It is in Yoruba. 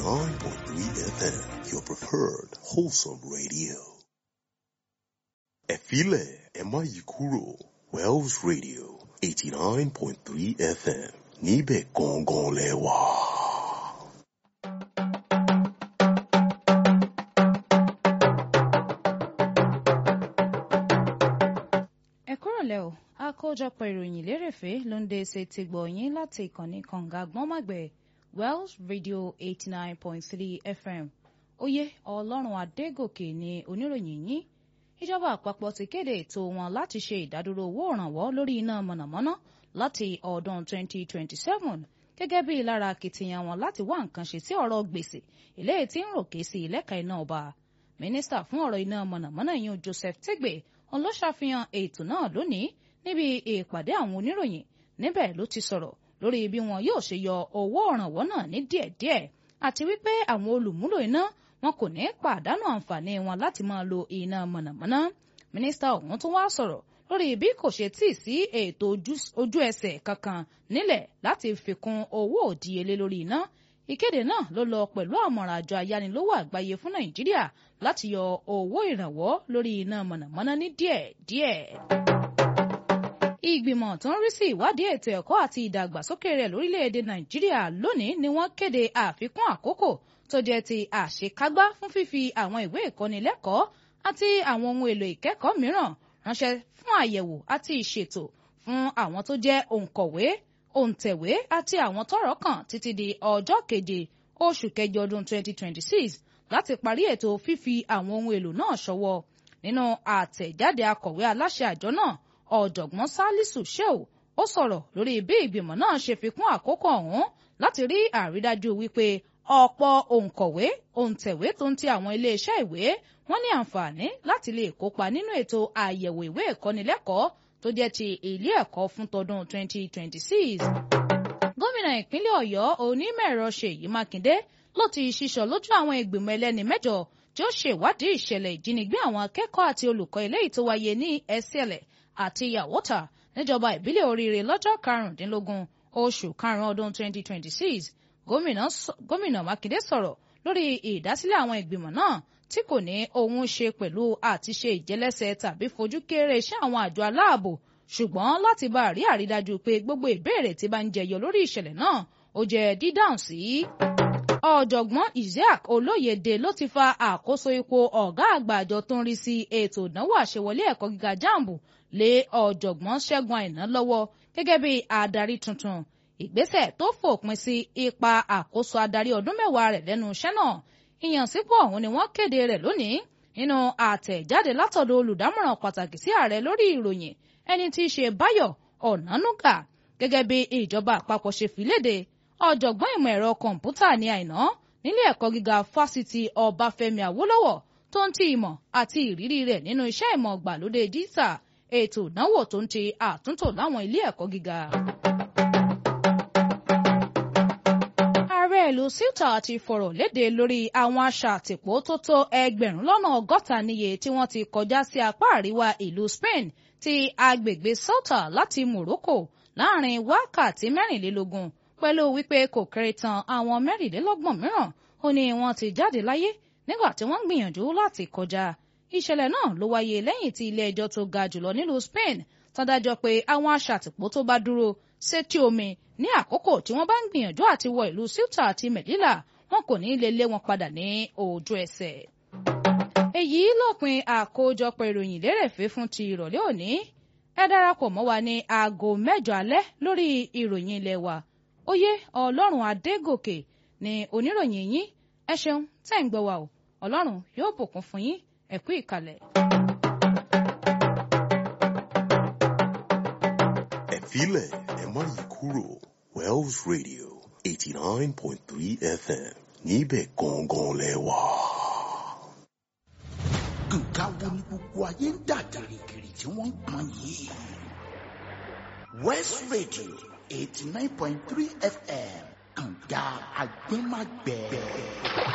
89.3 FM, your preferred wholesome radio. Ẹ̀fílẹ̀ ẹ má yí kúrò Wells Radio 89.3 FM níbẹ̀ gangan lẹ wà. ẹ kúrọ̀lẹ́ o àkójọpọ̀ ìròyìn lérèfé ló ń dé ṣe ti gbọ̀nyìn láti ìkànnì kànga gbọ́nmàgbẹ̀ Wells Radio eighty nine point three FM oyè ọlọ́run adégòkè ni oníròyìn yín ìjọba àpapọ̀ ti kéde ètò wọn láti ṣe ìdádúró owó ìrànwọ́ lórí iná mọ̀nàmọ́ná láti ọdún twenty twenty seven gẹ́gẹ́ bí lára akitiyan wọn láti wá nǹkan ṣe sí ọ̀rọ̀ gbèsè eléyìí tí ń ròkè sí ìlẹ́ka iná ọba mínísítà fún ọ̀rọ̀ iná mọ̀nàmọ́ná yìí Joseph Tegbe òun ló ṣàfihàn ètò náà lónìí níbi ìpàdé àwọn oníròyìn níbẹ̀ ló ti sọ̀rọ̀ lórí bí wọn yóò ṣe yọ owó ìrànwọ́ náà ní díẹ̀díẹ̀ àti wípé àwọn olùmúlò iná wọn kò ní pàdánù àǹfààní wọn láti máa lo iná mọ̀nàmọ́ná mínísítà ọ̀hún tún wá sọ̀rọ̀ lórí bí kò ṣe tíì sí ètò ojú ẹsẹ̀ kankan nílẹ̀ láti fi kún owó òdíyelé lórí iná ìkéde náà ló lọ pẹ̀lú àmọ̀ràn àjọ ayánilówó àgbáyé fún nàìjíríà láti yọ owó ìrànwọ́ lórí iná mọ̀nàmọ́ná ní díẹ̀díẹ̀. ìgbìmọ̀ tó ń rí sí ìwádìí ètò ẹ̀kọ́ àti ìdàgbàsókè rẹ̀ lórílẹ̀‐èdè nàìjíríà lónìí ni wọ́n kéde àfikún àkókò tó jẹ́ ti àṣekágbá fún fífi àwọn ìwé ìkọ́nilẹ́kọ̀ọ́ àti àwọn ohun èlò ìkẹ́kọ̀ọ́ mìíràn ránṣẹ́ fún àyẹ̀wò àti ìṣètò fún àwọn tó jẹ́ òǹkọ̀wé òǹtẹ̀wé àti àwọn tọ́rọ̀ kàn títí di ọjọ́ keje oṣù kẹjọ ọdún 2026 láti parí ètò fífi àwọn ohun èlò náà ṣọwọ́ nínú àtẹ̀jáde akọ̀wé aláṣẹ àjọ náà ọ̀jọ̀gbọ́n Salisu Shehu ó sọ̀rọ̀ lórí bí ìgbìmọ̀ náà ṣe fi kún àkókò ọ̀hún láti rí àrídájú wípé ọ̀pọ̀ òǹkọ̀wé òǹtẹ̀wé tó ń ti àwọn iléeṣẹ́ ìwé wọ́n ní àǹfààní láti lè kópa nínú ètò àyẹ̀wò ìwé ìkọ́nilẹ́kọ̀ọ́ tó jẹ́ ti ilé ẹ̀kọ́ fún tọdún 2026. gómìnà ìpínlẹ̀ ọ̀yọ́ onímọ̀-ẹ̀rọ ṣèyí mákindé ló ti ṣíṣọ lójú àwọn ìgbìmọ̀ ẹlẹ́ni mẹ́jọ tí ó ṣèwádìí ìṣẹ̀lẹ̀ ìjínigbé àwọn akẹ́kọ̀ọ́ àti olùkọ́ eléyìí tó wáyé ní ẹsẹ̀lẹ̀ àti yàwótà níjọba ìbílẹ̀ oríire lọ́jọ́ karùndínlógún oṣù karùn-ún ọdún 2026 gómìnà mákindé sọ̀rọ̀ lórí ìdásílẹ̀ àwọn ìgbìmọ̀ náà tí kò ní ohun ṣe pẹ̀lú àti ṣe ìjẹ́lẹ́sẹ̀ tàbí fojú kéré iṣẹ́ àwọn àjọ aláàbò ṣùgbọ́n láti bá rí àrídájú pé gbogbo ìbéèrè tí bá ń jẹyọ lórí ìṣẹ̀lẹ̀ náà ó jẹ́ dídáhùn sí. ọ̀jọ̀gbọ́n Isaac Olóyèdè ló ti fa àkóso ipò ọ̀gá àgbà àjọ tó ń rí sí ètò ìdánwò àṣewọlé ẹ̀kọ́ gíga jambu lé ọ̀jọ̀gbọ́n Ṣẹ́gun Àìná lọ́wọ́ gẹ́gẹ́ bí adarí tuntun ìgbésẹ̀ tó fòpin sí ipa àkóso adarí ọdún mẹ́wàá rẹ̀ lẹ́nu iṣẹ́ náà ìyànsípò ọ̀hún ni wọ́n kéde rẹ̀ lónìí nínú àtẹ̀jáde látọ̀dọ̀ olùdámọ̀ràn pàtàkì sí ààrẹ lórí ìròyìn ẹni tí í ṣe Báyọ̀ Ọ̀nánúgà gẹ́gẹ́ bí ìjọba àpapọ̀ ṣe fi léde ọ̀jọ̀gbọ́n ìmọ̀ ẹ̀rọ kọ̀ǹpútà ní Àìná nílé ẹ̀kọ́ gíga fásitì Ọbáfẹ́mi Awólọ́wọ̀ tó ń ti ìmọ̀ àti ìrírí rẹ̀ nínú iṣẹ́ ìmọ̀ gbàlódé dísà ètò ìdánwò tó ń ti àtúntò láwọn ilé ẹ̀kọ́ gíga. ààrẹ ìlú Ceuta ti fọ̀rọ̀ léde lórí àwọn aṣàtìpó tó tó ẹgbẹ̀rún lọ́nà ọgọ́ta níye tí wọ́n ti kọjá sí apá àríwá ìlú Spain ti agbègbè Ceuta láti Morocco láàrin wákàtí mẹ́rìnlélógún pẹ̀lú wípé kò kéré tán àwọn mẹ́rìnlélọ́gbọ̀n mìíràn ó ní wọ́n ti jáde láyé nígbà tí wọ́n ń gbìyànjú láti kọjá ìṣẹ̀lẹ̀ náà ló wáyé lẹ́yìn tí ilé ẹjọ́ tó ga jùlọ nílùú Spain tán dájọ́ pé àwọn aṣàtìpó tó bá dúró sétí omi ní àkókò tí wọ́n bá ń gbìyànjú àti wọ ìlú Ceuta àti Melilla wọn kò ní lè lé wọn padà ní ojú ẹsẹ̀. èyí lópin àkójọpọ̀ ìròyìn lérèfé fún ti ìrọ̀lẹ́ òní ẹ darapọ̀ mọ́ wa ní aago mẹ́jọ alẹ́ lórí ìròyìn ilé wa oyè ọlọ́run adégòkè ní oníròyìn yín ẹ ṣeun tẹ́ ń gbọ́ wa o ọlọ́run yóò bùkún fún yín ẹ kú ìkàlẹ̀. Ẹ̀fílẹ̀ ẹ má yí kúrò Wells Radio 89.3 FM níbẹ̀ gangan lẹ wà. nǹkan wo ni gbogbo ayé ń dà gìrìgìrì tí wọ́n ń pọn yìí. West Radio eighty nine point three FM kànga agbẹ́magbẹ́.